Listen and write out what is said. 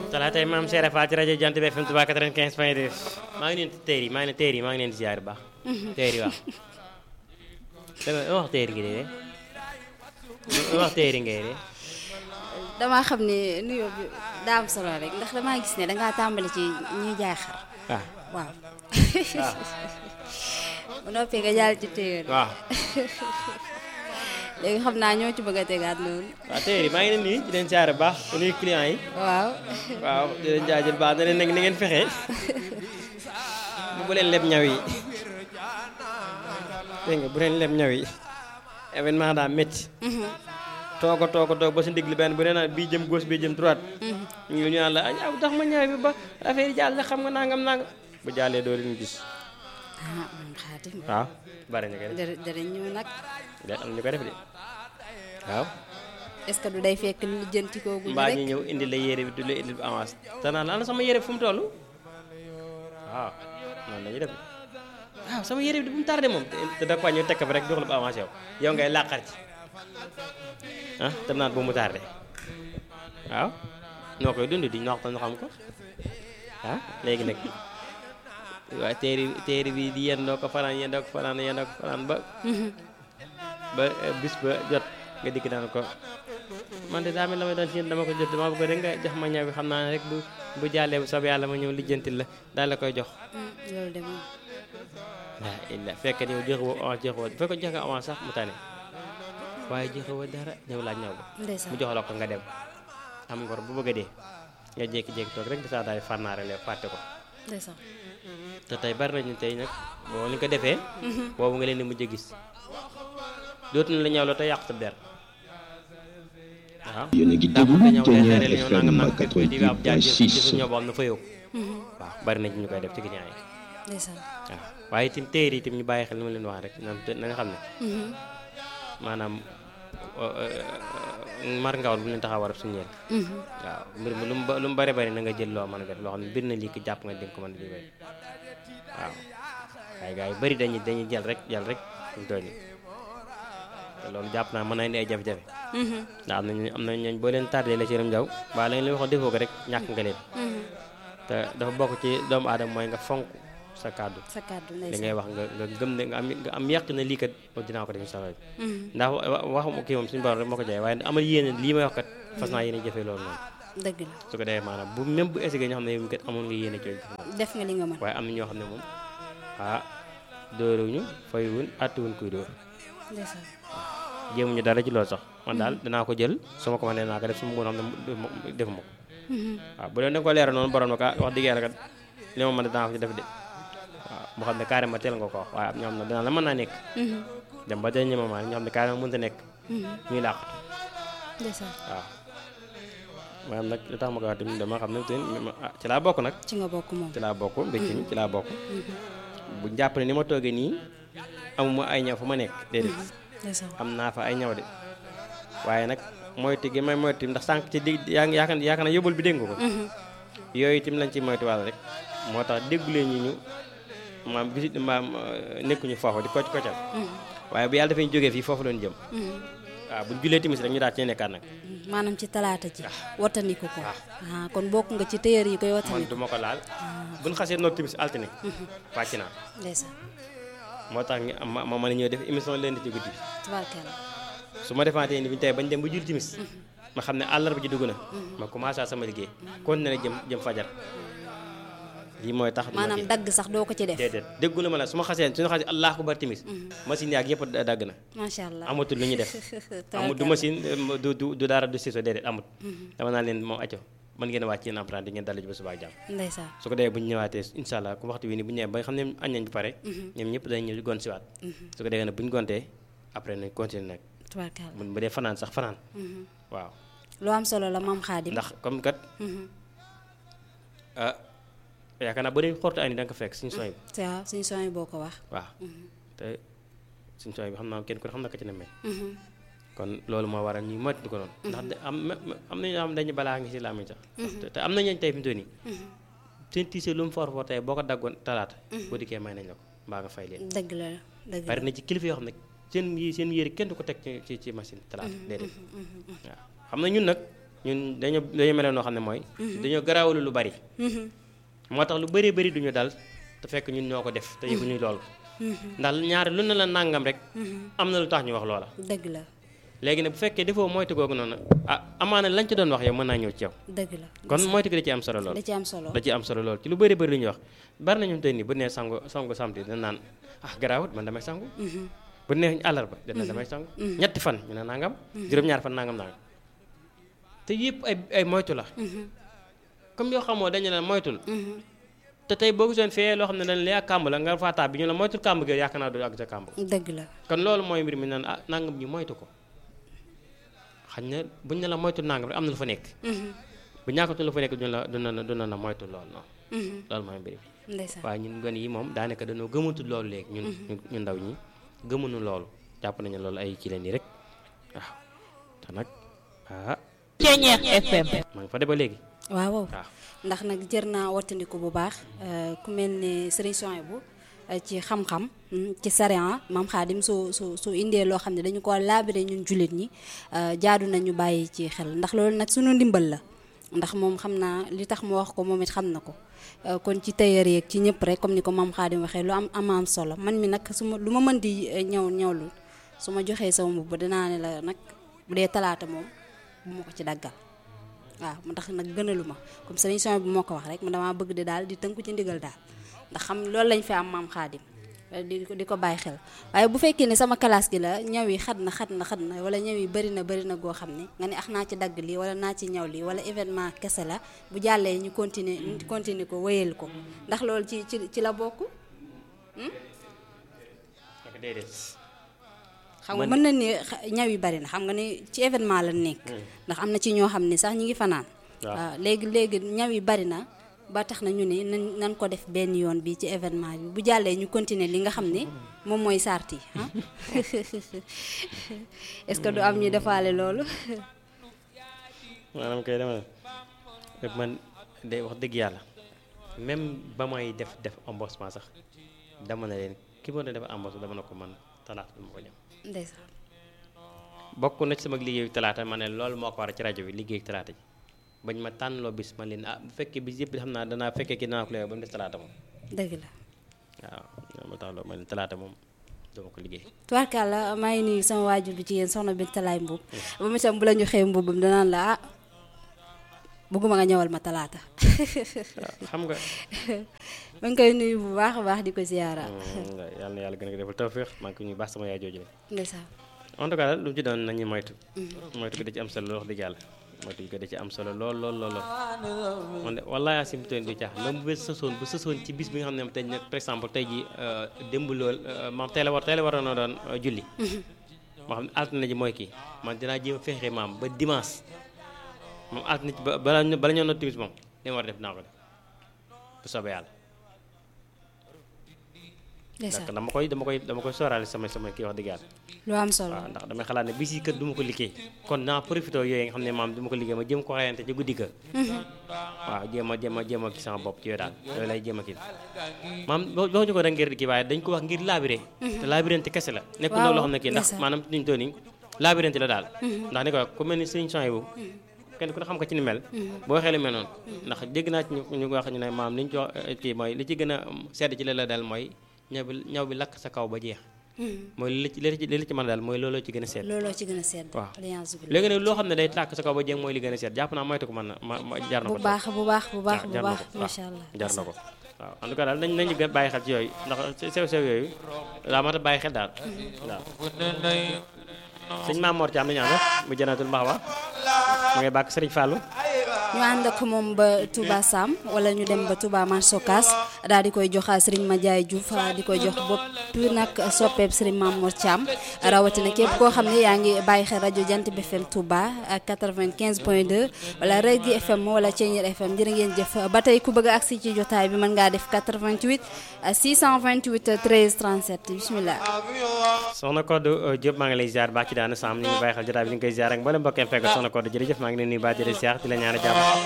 talaatay maam Seera Fall ci rajo Jant bi FM Touba 95 point 2 maa ngi leen di teer yi maa ngi leen teer yi maa ngi leen di ziar bu baax. teer yi waaw. dama wax teer gi de wax teer yi ngay de. damaa xam ne nuyoo bi daa am solo rek ndax damaa gis ne dangaa tàmbali ci ñuy jaay xar. waaw waaw. waaw. bu noppee nga jàll ci téer waaw. léegi xam naa ñoo ci bëgg a tegaat loolu. waaw teer yi maa ngi leen di nuyu di leen ziar bu baax di nuyu client yi. waaw. waaw di leen jaajël baax na leen nag ni ngeen fexe bu leen leb ñaw yi dégg nga bu leen leb ñaw yi événement daa métti toog a toog a toog ba si ndigli benn bu nee naa bii jëm gauche bii jëm droite ñu ñu naan la ah yow tax ma ñaw bi ba affaire yi jàll la xam nga nangam nangam bu jàllee doo leen gis ah moom xaatim. waaw bari ñu koy def dara dara ñëw nag de am ñu koy def de waaw est-ce que du day fekk lu jënti koogu mbaa ñu rek. ñëw indi la yére bi du la indi avance te naan la ana sama yére bi fu mu toll waaw noonu la ñuy def waaw sama yére bi bu mu tardé moom te te da ko ñëw tekk fa rek jox la bu avancé yow yow ngay làqar ci ah te naan bu mu tardé waaw noo koy dund di ñox ñu xam ko ah léegi nag waaye téeri téeri bi di yendoo ko fanaan yendoo ko fanaan yendoo ko fanaan ba ba eh, bis ba jot nga dikk daan ko man de daa mel la may doon ci yéen dama ko jot dama bëgg rek nga jox ma ñaw bi xam naa ne rek bu bu jàllee bu soob yàlla ma ñëw lijjantil la daal la koy jox Hmm, loolu de moom. waa illa fekk yow joxewoo avance joxewoo fekk joxe nga avance sax mu tane waaye joxewoo dara ñëw laaj ñaw ba ndeysaan mu jox la ko nga dem am ngor bu bëgg a dee nga jékki-jékki toog rek di saa daal fànnaare lee fàtte ko ndeysaan. te tey bari nañu tey nag boo ni ko defee boobu nga leen di mujj a gis dootuñu la ñaw la te yàq sa der waaw yéen a ngi ndax bu déglu ñëw Kenya day xëy na ñëw nangam FM nangam di ab jaar ci 88.6 ñëw boo xam ne fa yow waaw bari na ci ñu koy def ci client yi ndeysaan. waaw waaye itam téer yi itam ñu bàyyi xel li ma leen wax rek na na nga xam ne maanaam mar ngawal bu leen taxaw warab suñu yéen waaw mbir mi lu mu ba- lu mu bari bari na nga jël loo mën a def loo xam ne mbir na lii ki jàpp nga di nga ko mën a liggéey waaw waaye gars yu bari dañuy dañuy jël rek jël rek ñu doon yi te loolu jàpp naa mën na indi ay jafe-jafe ndax am nañu am na ñooñ boo leen tardé la ci yaram jaw waaye lañ leen waxoon defoo ko rek ñàkk nga leen te dafa bokk ci doomu aadama mooy nga fonk sa kàddu sa kàddu li ndeysaan. ngay wax nga nga gëm ne nga am nga am yàq na lii kat moom dinaa ko def incha allah ndax wa- wax kii moom suñu borom rek moo ko jaay waaye amal yéene lii may wax kat fas naa yéene jëfee loolu noonu dëgg la su ko defee maanaam bu même bu essayé ñoo xam ne yow kat amoon nga yéene jooju def nga li nga mën. waaye am na ñoo xam ne moom ah dóoruñu fayuwuñ àttuwuñ kuy dóor ndeysaan. jéemuñu dara ci loolu sax man daal danaa ko jël su ma ko mënee naa ko def su ma mën xam ne defuma ko waaw bu leen da ko leeral noonu borom nag ah wax dëgg yàlla kat li ma mën a danaa ko ci def de waaw moo xam ne carrément teel nga ko wax waaye am ñoo xam ne danaa la mën naa nekk dem ba dernier moment ñoo xam ne carrément mënut a nekk ñuy làqatu ndeysaan. waaw maanaam nag li tax ma ko wax tamit dama xam ne te ah ci laa bokk nag ci nga bokk moom. ci laa bokk mbécc mi ci laa bokk bu jàpp ne ni ma toogee nii amuma ay ñaw fu ma nekk déedéet ndeysaan. am naa fa ay ñaw de waaye nag moytu gi may moytu ndax sànq ci dig yaa ngi yaakaar yaakaar na yóbbul bi dégg nga ko yooyu itam lañ ci moytu wàll rek moo tax déggulee ñu ñu maam bisit maam euh, nekkuñu foofu di kocc koccal waaye bu yàlla dafay jógee fii foofu doon jëm waaw buñ julee timis rek ñu daal ci nekkaat nag maanaam ci talaata ji. wattandiku ko. ah kon bokk nga ci téer yi koy man wattandiku. du ma ko laal buñ xasee noog timis altine wàcc naa ndeysaan. moo tax ñu ma ma mën a ñëw def émission leen ci guddi bi tubaarkalla. su ma defaatee ni bi tey bañ dem ba jul timis ma xam ne àllarba ji dugg na ma commencé sama liggéey continué jëm jëm fajar lii mooy tax duma maanaam kii. dagg sax doo ko ci def. déedéet déggu na ma la su ma xasee suñu xasee allah akbar timis machine yaag yëpp da- dagg na macha allah. amatul lu ñuy def amul du machine du du du dara du siso déedéet amut dama naa leen moom acco mën ngeen a wàcc yéen emprunté ngeen dallu ji ba suba ak jàmm ndeysaan. su ko defee bu ñu ñëwaatee incha allah ku waxtu wi ni bu ñu ñëwee ba nga xam ne añ nañ ba pare ñoom ñëpp dañ ñëw gon siwaat su ko defee nag bu ñu gontee après nañ continuer nag tubaarkalla. bu bu dee fanaan sax fanaan waaw lu am solo la maam Xaadim. ndax comme kat ah yaakaar naa bu dee xortu ay ni da nga ko fekk suñu sooy bi waaw suñu son yi boo ko wax. waaw te suñu sooy bi xam naa kenn ku ne xam na ko ci ne mel kon loolu moo waral ñuy moytu ko noonu ndax da- am am na ñoo xam dañu balaa ngi si làmmiñ sax te- te am na ñooñ tey fi mu toll nii seen tiise lu mu for for tey boo ko daggoon talaata boo dikkee may nañ la ko mbaa nga fay leen dëgg la dëgg la bari na ci kilifa yoo xam ne seen yi seen yére kenn du ko teg ci ci ci machine talaata déedéet waaw xam na ñun nag ñun dañoo dañoo meloon noo xam ne mooy dañoo garaawlu lu bari moo tax lu bari bari duñu dal te fekk ñun ñoo ko def te yëguñu loolu ndax ñaari lu ne la nàngam rek am na lu tax ñu wax loola dëgg la léegi nag bu fekkee defoo moytu googu noonu ah amaana lañ ci doon wax yow mën naa ñëw ci yow dëgg la kon moytu gi da ci am solo lool da ci am solo da ci am solo lool ci lu bëri bëri lu ñuy wax bari na ñun tey nii bu nee sangu sangu samedi dañ naan ah garaawut man damay sangu bu nee àllarba dana damay sangu ñetti fan ñu ne nangam juróom-ñaar fan nangam nangam te yëpp ay ay moytu la comme yoo xamoo dañu la moytul te tey boo gisoon fee loo xam ne dañ lay kàmb la nga faataa bi ñu la moytul kàmb gi yaakaar naa du àgg sa kàmb dëgg la kon loolu mooy mbir mi naan ah nangam ñu moytu ko xañ na buñ ne la moytu nangam rek am na lu fa nekk bu ñàkkatul lu fa nekk duna la duna la duna la moytu loolu noonu loolu mooy mbir mi ndeysaan waaye ñun gone yi moom daanaka dañoo gëmatul loolu léegi ñun ñu ndaw ñi gëmuñu loolu jàpp nañu loolu ay ci leen yi rek waaw te nag ah Ceñeex FM maa ngi fa de ba léegi waaw waaw waaw ndax nag jër naa wattandiku bu baax ku mel ne sëriñ Souhaïbou ci xam-xam ci sariya maam Xaadim su su su indee loo xam ne dañu ko laabire ñun jullit ñi jaadu nañu bàyyi ci xel ndax loolu nag sunu ndimbal la ndax moom xam naa li tax mu wax ko moom it xam na ko kon ci tailleur yeeg ci ñëpp rek comme ni ko maam Xaadim waxee lu am am am solo man mi nag su ma lu ma mën di ñëw ñëwlu su ma joxee sama mbubb dinaa ne la nag bu dee talaata moom bu ma ko ci daggal waaw mu tax nag gënalu ma comme sëriñ son bi moo ko wax rek man damaa bëgg di daal di tënku ci ndigal daal ndax xam loolu lañ fi am maam xaadim di ko di ko bàyyi xel waaye bu fekkee ne sama classe gi la ñaw yi xat na xat na xat na wala ñaw yi bëri na bëri na goo xam ne nga ne ax naa ci dagg lii wala naa ci ñaw lii wala événement kese la bu jàllee ñu continuer ñu continuer ko wéyal ko ndax loolu ci ci ci la bokk ak déedéet xam nga mën na ni ñaw yi bari na xam nga ni ci événement la nekk ndax am na ci ñoo xam ne sax ñi ngi fanaan waaw léegi léegi ñaw yi bari na ba tax na ñu ne nan nan ko def benn yoon bi ci événement bi bu jàllee ñu continuer li nga xam ne moom mooy sart yi ah est-ce que du am ñu defaale loolu maanaam kay dama ne man day wax dëgg yàlla même ba may def def embossement sax dama ne leen ki ma doon def embossement dama ne ko man talaata du ma ko ñam ndeysaan bokk na ci sama liggéeyu talaata ma ne loolu moo ko war a ci rajo bi liggéeyu talaata ji bañ ma tànnloo bis man leen ah bu fekkee bis yëpp xam naa danaa fekkee ki danaa ko léegi ba mu des talaata moom dëgg la waaw ma tax loolu ma leen talaata moom dama ko liggéey tubaarkàlla maa ngi nuyu sama waajur bi jigéen soxna bi talaay mbubb ba mu itam bu la ñu xëy mbubbam danaan la ah bëgguma nga ñëwal ma talaata waaw xam nga ma ngi koy nuyu bu baax a baax di ko ziyaara yàlla na yàlla gën a defal tawféex maa ngi ko ñuy baax sama yaay jooju la ndeysaan en tout cas lu mu ci doon nañu moytu moytu gi da ci am solo wax dëgg yàlla moytu gi da ci am solo lool lool lool lool man de wallaahi asim toon du caax même bu sësoon bu sësoon ci bis bi nga xam ne tey nag par exemple tey ji démb lool maam tey la war tey la waroon a doon julli moo xam ne altine ji mooy kii man dinaa jéem a fexe maam ba dimanche moom altine ci ba bala bala ñoo not timis moom li ma war a def naa ko def bu soobee yàlla ndeysaan ndax dama koy dama koy dama koy sóoraale sama sama kii wax dëgg yàlla lu am solo waaw ndax damay xalaat ne bis yi kër du ma ko liggéey kon naa profité yooyu nga xam ne maam du ma ko liggéey ma jéem ko rayante ci guddi ga waaw jéem a jéem a jéem a gis sama bopp ci yooyu daal yooyu lay jéem a kii maam boo boo ñu ko rek ngir kii waaye dañ ko wax ngir labiré te labirante kese la nekkul waaw loo xam ne kii ndax ndeysaan. maanaam niñ toll nii labirante la daal ndax ni ko ku mel ni sëñ Souhaïbou kenn ku ne xam ko ci ni mel boo xeelu mel noonu ndax dégg naa ci ñu ñu wax ñu ne maam li ñu ci wax kii mooy li ci gën a sedd ci la la daal mooy ñaw bi ñaw bi lakk sa kaw ba jeex mooy li ci li ci li ci mën a daal mooy looloo ci gën a sedd looloo ci gën a sedd waaw. alliance bi léegi nag loo xam ne day tàkk sa kaw ba jeex mooy li gën a sedd jàpp naa moytu ko mën na ma ma jar na ko bu baax bu baax bu baax bu jar na baax ko macha allah jar na ko waaw en tout cas daal nañ nañu gën a bàyyi xel ci yooyu ndax sew sew yooyu daa mat a bàyyi xel daal waaw sëñ Maam Mor Thiam nañu ànd bu jënatul mbax wa mu ngay bàkk Sëriñ Fallou ñu ànd ak moom ba Touba Sam wala ñu dem ba Touba Marsokas daal di koy jox Serigne Madiaye Diouf di koy jox bopp nag soppeeb Serigne Mamour Thiam rawatina képp koo xam ne yaa ngi bàyyi xel rajo Jant bi FM Touba ak 95 point 2 wala Régui FM wala Thiéniere FM jërë ngeen jëf ba tey ku bëgg a agsi ci jotaay bi mën ngaa def 88 628 13 37 bismillah soxna Codé Diop maa ngi lay ziar baax ci daana sam ñu ngi bàyyi xel jotaay bi ñu ngi koy ziar ak mboolem mbokkeem fekk soxna Codé jërëjëf maa ngi leen nuyu baax di la ziar di la ñaanal jàmm